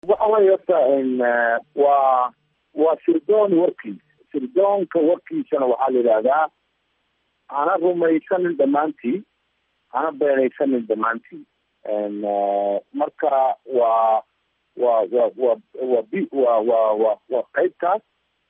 waxa weye horta waa waa sirdoon warkiis sirdoonka warkiisana waxaa la yidhahdaa hana rumaysanin dhammaantii hana beenaysanin dhammaantii marka waa wa wa wa wa b wa wa wa waa qaybtaas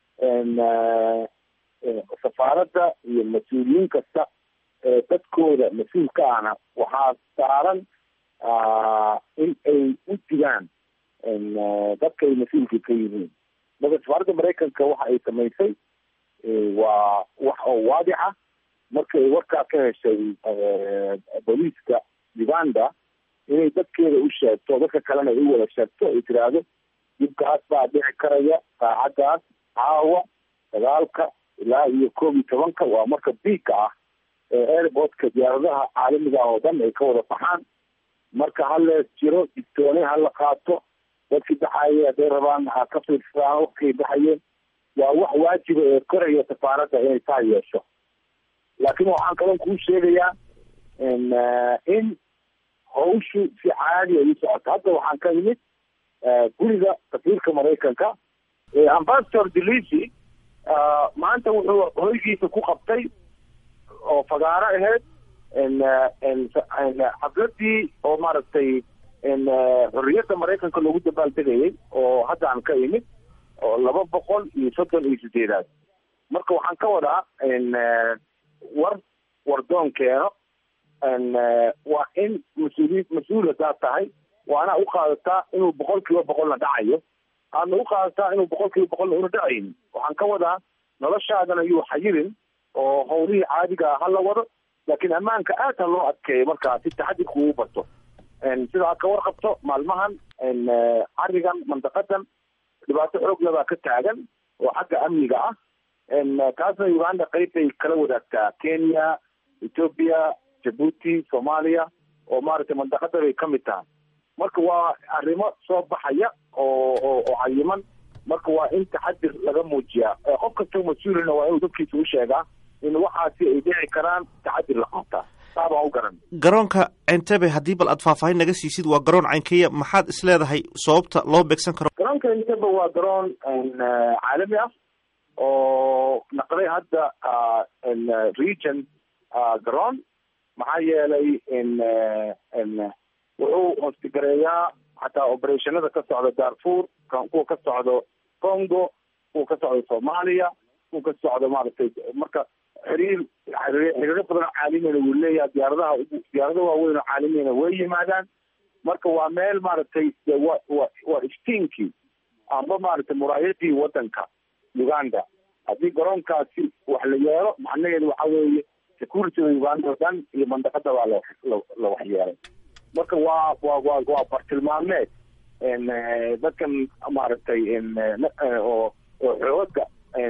safaaradda iyo mas-uuliyiin kasta ee dadkooda mas-uulka ahna waxaa saaran in ay u digaan dadka ay mas-uulka ka yihiin marka safaaradda maraykanka waxa ay samaysay waa wax oo waadixa markay warkaa ka heshay booliiska uganda inay dadkeeda u sheegto dadka kalena ay u wada sheegto ay tiraahdo dibkaas baa dhici karaya saacaddaas caawa dagaalka ilaa iyo koob iyo tobanka waa marka biigka ah ee airportka diyaaradaha caalamiga oo dhan ay ka wada baxaan marka halees jiro digtoone hala qaato dadkii baxaye hadday rabaan ha ka fiirsadaan wakay baxayeen waa wax waajiba ee koraya safaaradda inay taa yeesho laakiin waxaan kalon kuu sheegayaa in hawshu si caadi ay u socoto hadda waxaan ka imid guriga safiirka maraykanka ambassador delisi maanta wuxuu hoygiisa ku qabtay oo fagaaro ahayd xafladii oo maaragtay xorriyadda maraykanka loogu dabaaldegayay oo hadda aan ka imid oo laba boqol iyo soddon iyo sideedaad marka waxaan ka wadaa war wardoon keeno waa in mas-uuliy mas-uul hadaad tahay waana u qaadataa inuu boqol kiiba boqolna dhacayo aadna u qaadataa inuu boqol kiiba boqolna una dhacaynin waxaan ka wadaa noloshaadana yuu xayirin oo hawlihii caadiga hala wado laakiin ammaanka aad ha loo adkeeyo markaa si taxadirku uu bato sidaa ka warqabto maalmahan carigan mandaqadan dhibaato xoog lebaa ka taagan oo xagga amniga ah taasna uganda qeyb bay kala wadaagtaa kenya ethoopia jabuuti soomaaliya oo maaragtay mandaqada bay ka mid tahay marka waa arrimo soo baxaya oo oo oo cayiman marka waa in taxadir laga muujiyaa qof kastoo mas-uulina waa inuu dadkiisa u sheegaa in waxaasi ay dhici karaan taxadir la qabtaa saabaan u garan garoonka entebe haddii bal aad faahfaahin naga siisid waa garoon caynkeya maxaad is leedahay sababta loo beegsan karo garoonka entebe waa garoon caalami ah oo naqday hadda region garoon maxaa yeelay wuxuu hostigareeyaa xataa operationada ka socda darfur kuwa ka socdo congo kuwa ka socda soomaaliya kuwa ka socda maaragtay marka xiriir xiriiro badan oo caalamiyana wuu leeyahay diyaaradaha diyaarado waaweyn oo caalamiyana way yimaadaan marka waa meel maaragtay wa wa waa iftiinkii amba maaragtay muraayadii wadanka uganda haddii garoonkaasi wax la yeelo macnaheedu waxa weeye securityda uganda oo dhan iyo mandaqada baa la la waxyeelay marka waa waa waa waa bartilmaameed dadkan maaragtay oo oo xooga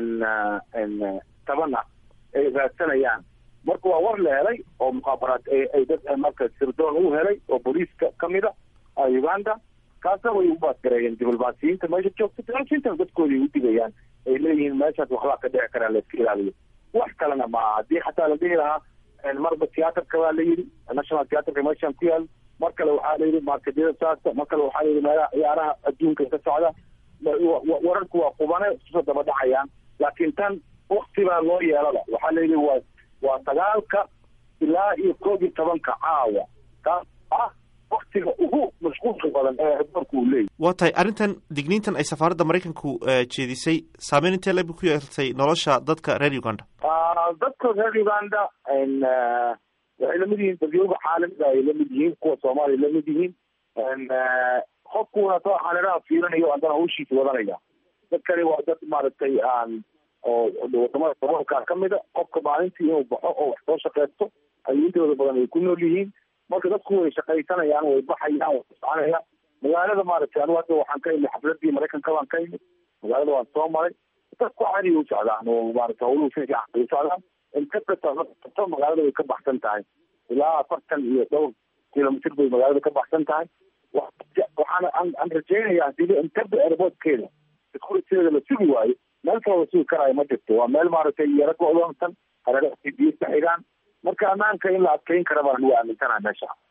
taban ah ay raadsanayaan marka waa war la helay oo mukhaabaraad ay dad marka sirdoon u helay oo booliiska kamid a uganda kaasna way u baasgareeyeen diblomaasiyiinta meesha joogta diblomaasiyiintana dadkooda ay u digayaan ay leeyihiin meeshaas waxbaa ka dhici karaa la iska ilaaliyo wax kalena maaha haddii xataa la dhihi lahaa marba tiyaatarka baa la yidhi national theatrka meeshaan ku yaal mar kale waxaa la yidhi markedyada saasta mar kale waxaa la yidhi meelaha ciyaaraha adduunka ka socda wararku waa qubane isusoo daba dhacayaan laakiin tan wakti baa loo yeelada waxaa la yidhi waa waa sagaalka ilaa iyo koob iyo tobanka caawa kaas ah waktiga ugu mashquulka badan ee adoorku uu leeyahy waa tahay arrintan digniintan ay safaaradda maraykanku jeedisay saameyn intee leeb ku yeertay nolosha dadka reer uganda dadka reer uganda waxay lamid yihiin dadyooga caalamiga ay lamid yihiin kuwa soomaaliya lamid yihiin qofkuna soo xaniraha fiirinayo haddana hawshiisa wadanaya dadkani waa dad maaragtay aan oo wadamada daboolka kamida qofka maalintii inuu baxo oo wax soo shaqeysto ayuu intooda badan ay ku nool yihiin marka dadku way shaqaysanayaan way baxayaan way soconayaan magaalada maaragtay anigu hadda waxaan ka imid xafladii maraykanka baan ka imid magaalada waan soo maray dadku caadiga u socdaan oo maarata hawluhu si fiican ay u socdaan intabto magaalada way ka baxsan tahay ilaa afartan iyo dhowr kilomitr bay magaalada ka baxsan tahay waxaana aan rajeynaya hadii intaba airportkeeda securityada la sugi waayo meel kale la sugi karaayo ma jirto waa meel maaragtay yaro go-doonsan hareeraha biyo ka xigaan marka ammaanka in la adkeyn kara baan ugu aaminsanaha meesha